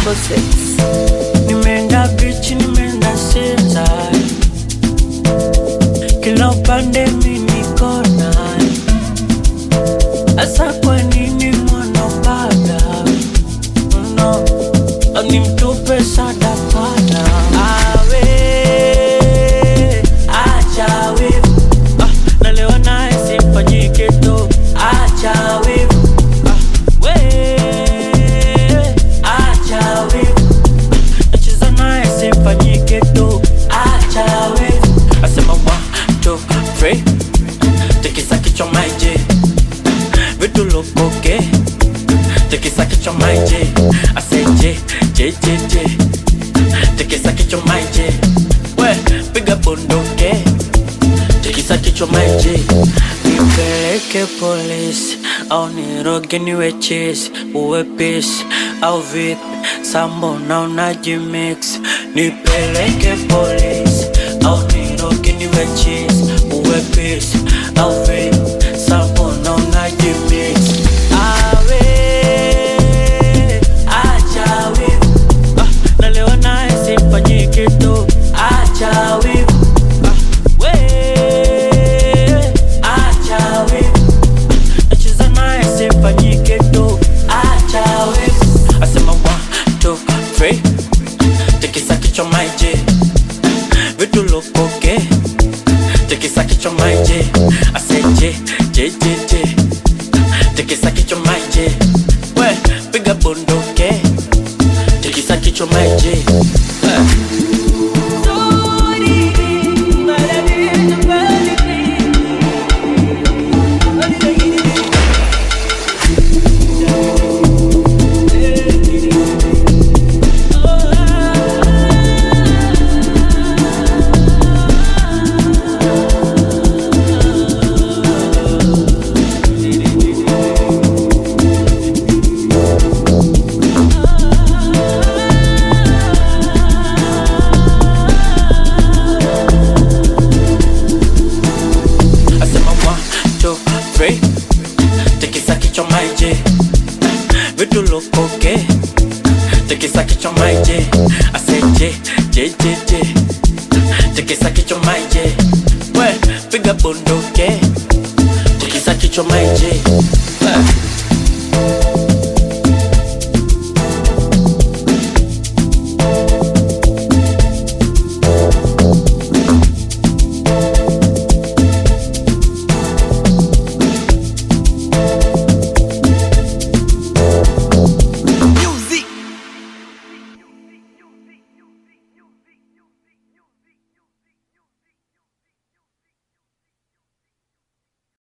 triple six. Nimeenda bichi, nimeenda Sinza, kila upande mi niko naye. Asa kwa nini mwanapanda no, ni mtupe sadakana awe acha wivu ah, nalewa naye simfanyike tu acha wivu ah, we acha wivu nacheza naye simfanyike tu acha wivu asema one two three tikisa kichwa maiji vitu lokoke tikisa kichwa maiji aseje jejeje tikisa kichwa maiji we piga bunduke tikisa kichwa maiji nipeleke polisi au niroge niwe chesi uwe pisi au vipi sambo na unajimix nipeleke polisi au niroge niwe chesi uwe pisi au vipi sambo na unajimix awe acha wivu ah, nalewa naye simfanyike tu acha wivu ah, we acha wivu nacheza naye simfanyike tu acha wivu asema one two three tikisa kichwa maiji vitu lokoke tikisa kichwa maiji aseje jejeje tikisa kichwa maiji we piga bunduke tikisa kichwa maiji eh. asema one two three tikisa kichwa maiji vitu lokoke tikisa kichwa maiji aseje jejeje tikisa kichwa maiji we piga bunduke tikisa kichwa maiji